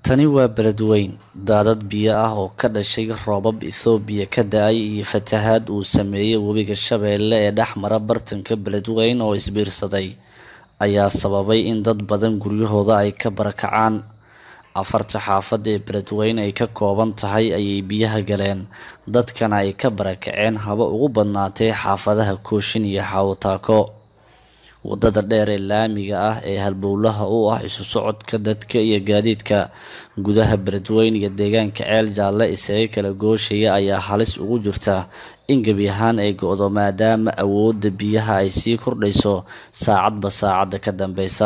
Tani waa beledweyn daadad biyo ah oo ka dhashay roobab Itoobiya ka da'ay iyo fatahaad uu saameeyay webiga Shabeelle ee dhex mara bartamaha beledweyne oo isbiirsaday ayaa sababay in dad badan guryahooda ay ka barakacaan. Afarta xaafad ee beledweyne ay ka kooban tahay ayay biyaha galeen, dadkana ay ka barakaceen haba ugu badnaatee xaafadaha Kooshin iyo Xawo-Taako. Wadada dheer ee laamiga ah ee halbowlaha u ah isu socodka dadka iyo gaadiidka gudaha beledweyne iyo deegaanka Ceel Jaalle isaga kala gooshaya ayaa halis ugu jirta in gebi ahaan ay go'do maadaama awoodda biyaha ay sii kordhayso saacadba saacadda ka dambeysa.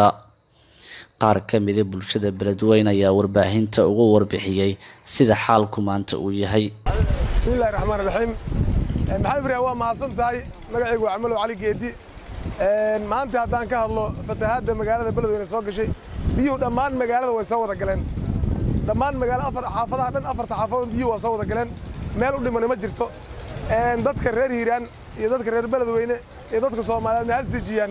Qaar ka mid ah bulshada beledweyne ayaa warbaahinta uga warbixiyay sida xaalku maanta uu yahay. bismillahi raxmaan raxiim maxamed ibraahim waa mahadsan tahay magacaygu waa camalow cali geedi maanta haddaan ka hadlo fatahaadda magaalada beledweyne soo gashay biyuhu dhammaan magaalada way soo wada galeen dhammaan magaala afar xaafadaha dhan afarta xaafadood biyuhu waa soo wada galeen meel u dhimani ma jirto dadka reer hiiraan iyo dadka reer beledweyne iyo dadka soomaaliyeed maxaa isdejiyaan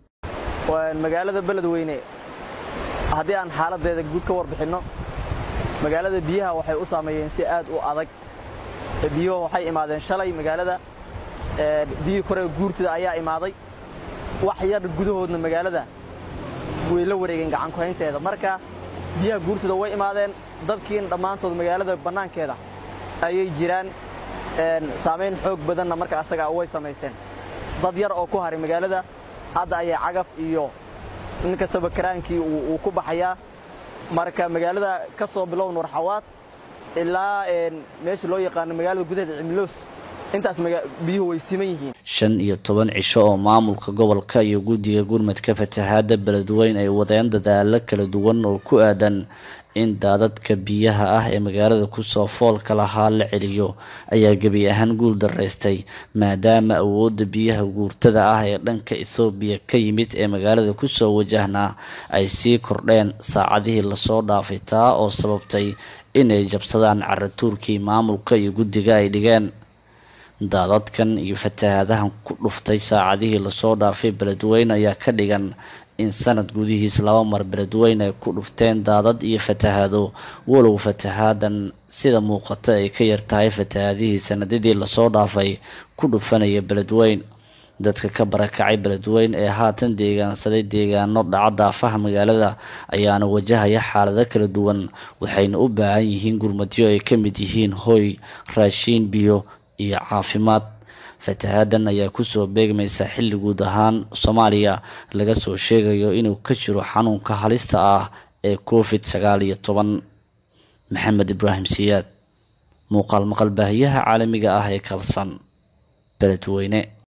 magaalada beledweyne haddii aan xaaladdeeda guud ka warbixinno magaalada biyaha waxay u saameeyeen si aad u adag biyuhu waxay imaadeen shalay magaalada biyihii kore guurtida ayaa imaaday wax yar gudahoodna magaalada way la wareegeen gacankuhaynteeda marka biyaha guurtida way imaadeen dadkiina dhammaantood magaalada bannaankeeda ayay jiraan saamayn xoog badanna marka asagaa way samaysteen dad yar oo ku haray magaalada hadda ayay cagaf iyo nin kastaba karaankii uu ku baxayaa marka magaalada ka soo bilow nuurxawaad ilaa meesha loo yaqaano magaalada gudaheeda cimiloos intaas biyuhu way siman yihiin shan iyo toban cisho oo maamulka gobolka iyo guddiga gurmadka fatahaadda beledweyne ay wadeen dadaalo kala duwan oo ku aadan in daadadka biyaha ah ee magaalada kusoo foolka lahaa la celiyo ayaa gebi ahaan guul daraystay maadaama awoodda biyaha guurtada ah ee dhanka ethoobiya ka yimid ee magaalada kusoo wajahnaa ay sii kordheen saacadihii lasoo dhaafay taa oo sababtay inay jabsadaan caratuurkii maamulka iyo guddiga ay dhigeen daadadkan iyo fatahaadahan ku dhuftay saacadihii lasoo dhaafay beledweyne ayaa ka dhigan in sanad gudihiis laba mar beledweyne ay ku dhufteen daadad iyo fatahaado walow fatahaadan sida muuqata ay ka yartahay fatahaadihii sanadadii lasoo dhaafay ku dhufanaya beledweyne dadka ka barakacay beledweyne ee haatan deegaansaday deegaano dhaca daafaha magaalada ayaana wajahaya xaalado kala duwan waxayna u baahan yihiin gurmadyo ay ka mid yihiin hoy raashiin biyo iyo caafimaad fatahaadan ayaa kusoo beegmaysa xilli guud ahaan soomaaliya laga soo sheegayo inuu ka jiro xanuunka halista ah ee covid sagaal iyo toban maxamed ibraahim siyaad muuqaal maqal baahiyaha caalamiga ah ee kalsan beledweyne